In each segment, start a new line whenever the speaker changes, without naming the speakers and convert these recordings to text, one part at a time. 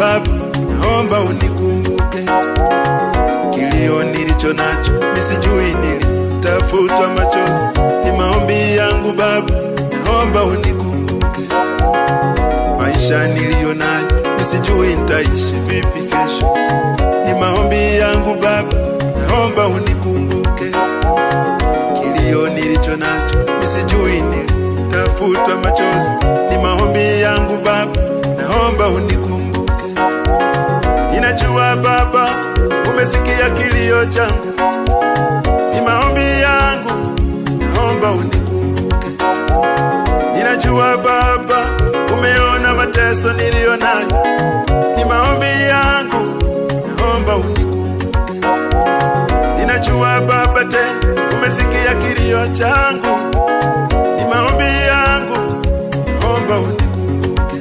Baba, naomba unikumbuke. Kilio nilicho nacho nisijui nilitafutwa machozi, ni maombi yangu Baba, naomba unikumbuke. Maisha niliyo nayo nisijui nitaishi vipi kesho, ni maombi yangu Baba, naomba unikumbuke. Kilio nilicho nacho nisijui nilitafutwa machozi, ni maombi yangu Baba, naomba unikumbuke. Ninajua Baba, umesikia kilio changu, ni maombi yangu, naomba unikumbuke. Ninajua Baba, umeona mateso niliyo nayo, ni maombi yangu, naomba unikumbuke. Ninajua Baba, tena umesikia kilio changu, ni maombi yangu, naomba unikumbuke.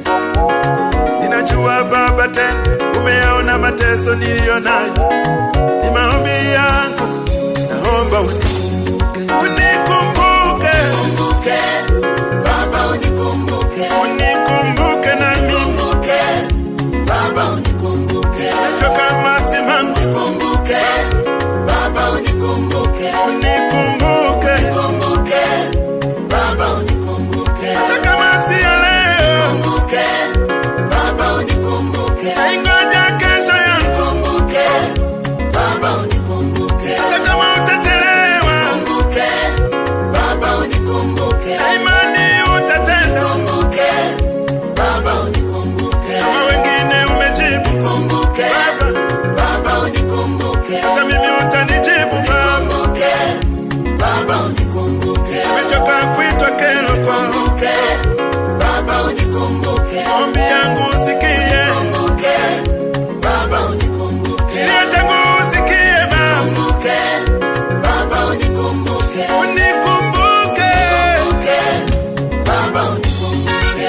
Ninajua Baba, tena umeona mateso niliyo nayo, ni maombi yangu, naomba unikumbuke, unikumbuke,
Kumbuke, Baba unikumbuke.
unikumbuke na mimi
Kumbuke, Baba unikumbuke.
nachoka masimangu,
Kumbuke, Baba unikumbuke.
unikumbuke
Kumbuke, Baba unikumbuke.
hata kama si ya leo,
Kumbuke, Baba unikumbuke.
ingoja kesho yangu,
Kumbuke, Baba unikumbuke.
hata kama utachelewa,
Kumbuke, Baba unikumbuke.
na imani utatenda.
Kumbuke, Baba unikumbuke.
Kama wengine umejibu
Kumbuke,
Baba,
Baba unikumbuke.
hata mimi utanijibu Baba.
Kumbuke, Baba unikumbuke.
Nimechoka kuitwa kero kwako,
Kumbuke, Baba unikumbuke.
ombi yangu usikie,
Kumbuke, Baba unikumbuke.
kilio changu usikie Baba,
Kumbuke, Baba unikumbuke.
unikumbuke.
Kumbuke, Baba unikumbuke.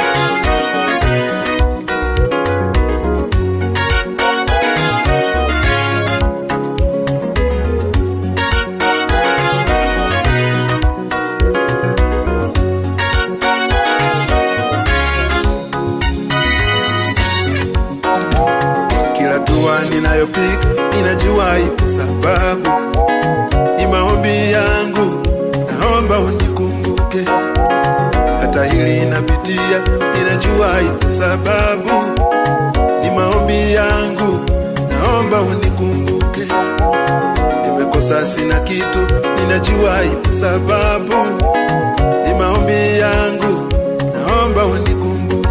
Kila hatua ninayopiga ninajua ipo sababu, ni maombi yangu, naomba unikumbuke. Hata hili napitia, ninajua ipo sababu, ni maombi yangu, naomba unikumbuke. Nimekosa sina kitu, ninajua ipo sababu, ni maombi yangu, naomba unikumbuke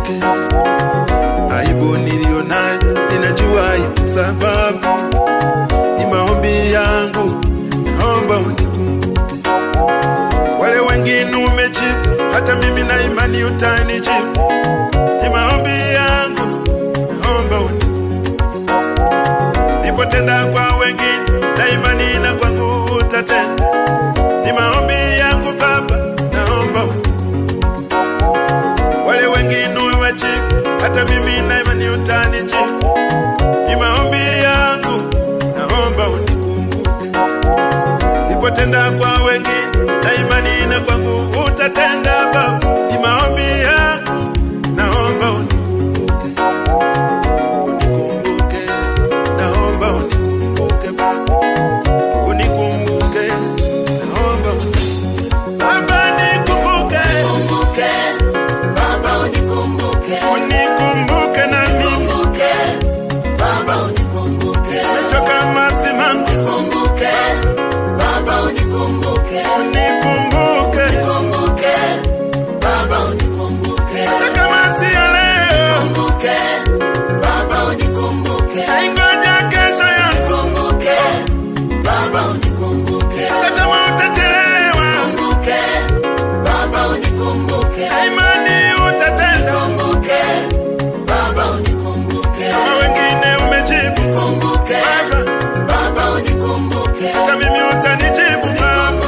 aibu niliyo nayo ninajua ipo sababu, ni maombi yangu, naomba unikumbuke. Wale wengine umejibu, hata mimi na imani utanijibu, ni maombi yangu, naomba unikumbuke. Nipotenda kwa wengine na imani na kwangu utatenda, ni maombi yangu Baba, naomba unikumbuke wale wengine wajibu, hata mimi na imani utanijibu. Ni maombi yangu, naomba unikumbuke. Nipotenda kwa wengine na imani na kwangu utatenda Baba. Ni maombi yangu, naomba unikumbuke. Unikumbuke, naomba unikumbuke Baba. Unikumbuke, naomba unikumbuke. Baba nikumbuke,
Kumbuke, Baba unikumbuke.
unikumbuke na mimi
Kumbuke, Baba unikumbuke.
Nimechoka masimangu,
Kumbuke, Baba unikumbuke.
unikumbuke
Kumbuke, Baba unikumbuke.
hata kama si ya leo,
Kumbuke, Baba unikumbuke.
ingoja kesho yangu,
Kumbuke, Baba unikumbuke.
hata kama utachelewa,
Kumbuke, Baba unikumbuke.
na imani utatenda.
Kumbuke, Baba unikumbuke.
Kama wengine umejibu
Kumbuke,
Baba,
Baba unikumbuke.
hata mimi utanijibu Baba,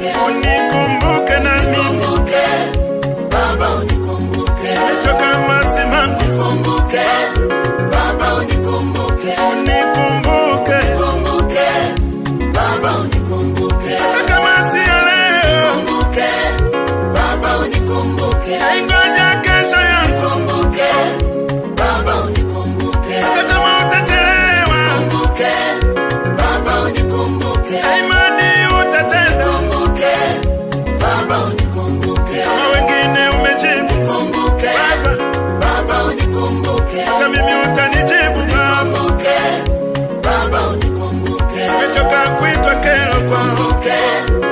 unikumbuke na mimi
Kumbuke, Baba unikumbuke.
nimechoka masimangu
Kumbuke, Baba unikumbuke.
unikumbuke
Kumbuke, Baba unikumbuke.
hata kama sio leo
Kumbuke, Baba unikumbuke.
aingoja kesho yangu
Kumbuke, Baba unikumbuke.
hata kama utachelewa
Kumbuke, Baba unikumbuke.
imani utatenda
Kumbuke, Baba unikumbuke.
kama wengine umejibu
Kumbuke,
baba
Baba unikumbuke.
hata mimi utanijibu baba
Kumbuke, Baba unikumbuke.
nimechoka kuitwa kero kwao
Kumbuke,